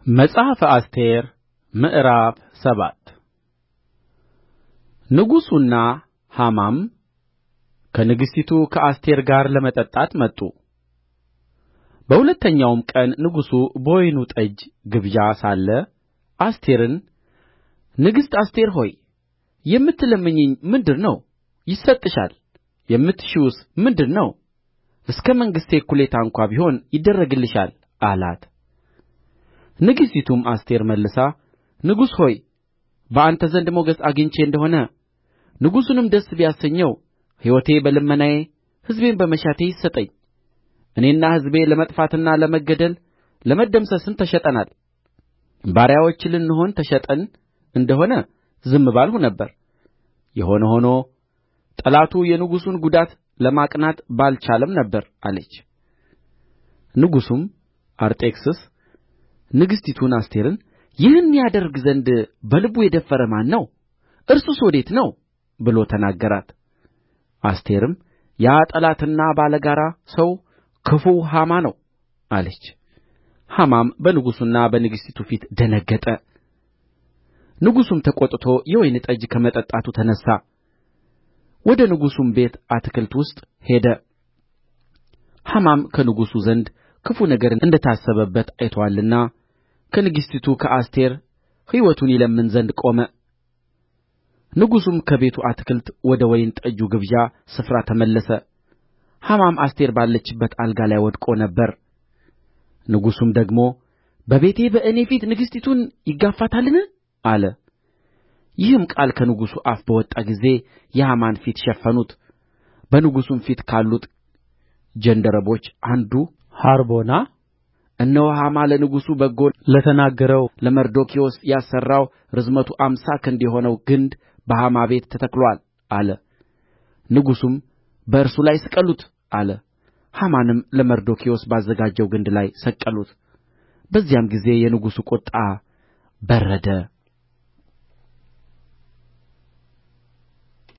መጽሐፈ አስቴር ምዕራፍ ሰባት ንጉሡና ሐማም ከንግሥቲቱ ከአስቴር ጋር ለመጠጣት መጡ በሁለተኛውም ቀን ንጉሡ በወይኑ ጠጅ ግብዣ ሳለ አስቴርን ንግሥት አስቴር ሆይ የምትለምኚኝ ምንድር ነው ይሰጥሻል የምትሺውስ ምንድር ነው እስከ መንግሥቴ እኵሌታ እንኳ ቢሆን ይደረግልሻል አላት ንግሥቲቱም አስቴር መልሳ ንጉሥ ሆይ በአንተ ዘንድ ሞገስ አግኝቼ እንደ ሆነ ንጉሡንም ደስ ቢያሰኘው ሕይወቴ በልመናዬ ሕዝቤም በመሻቴ ይሰጠኝ እኔና ሕዝቤ ለመጥፋትና ለመገደል ለመደምሰስም ተሸጠናል ባሪያዎች ልንሆን ተሸጠን እንደ ሆነ ዝም ባልሁ ነበር የሆነ ሆኖ ጠላቱ የንጉሡን ጕዳት ለማቅናት ባልቻለም ነበር አለች ንጉሡም አርጤክስስ ንግሥቲቱን አስቴርን ይህን ያደርግ ዘንድ በልቡ የደፈረ ማን ነው እርሱስ ወዴት ነው ብሎ ተናገራት አስቴርም ያ ጠላትና ባለጋራ ሰው ክፉው ሐማ ነው አለች ሐማም በንጉሡና በንግሥቲቱ ፊት ደነገጠ ንጉሡም ተቈጥቶ የወይን ጠጅ ከመጠጣቱ ተነሣ ወደ ንጉሡም ቤት አታክልት ውስጥ ሄደ ሐማም ከንጉሡ ዘንድ ክፉ ነገር እንደ ታሰበበት አይቶአልና ከንግሥቲቱ ከአስቴር ሕይወቱን ይለምን ዘንድ ቆመ ንጉሡም ከቤቱ አታክልት ወደ ወይን ጠጁ ግብዣ ስፍራ ተመለሰ ሐማም አስቴር ባለችበት አልጋ ላይ ወድቆ ነበር ንጉሡም ደግሞ በቤቴ በእኔ ፊት ንግሥቲቱን ይጋፋታልን አለ ይህም ቃል ከንጉሡ አፍ በወጣ ጊዜ የሐማን ፊት ሸፈኑት በንጉሡም ፊት ካሉት ጃንደረቦች አንዱ ሐርቦና እነሆ ሐማ ለንጉሡ በጎ ለተናገረው ለመርዶክዮስ ያሠራው ርዝመቱ አምሳ ክንድ የሆነው ግንድ በሐማ ቤት ተተክሎአል አለ ንጉሡም በእርሱ ላይ ስቀሉት አለ ሐማንም ለመርዶክዮስ ባዘጋጀው ግንድ ላይ ሰቀሉት በዚያም ጊዜ የንጉሡ ቍጣ በረደ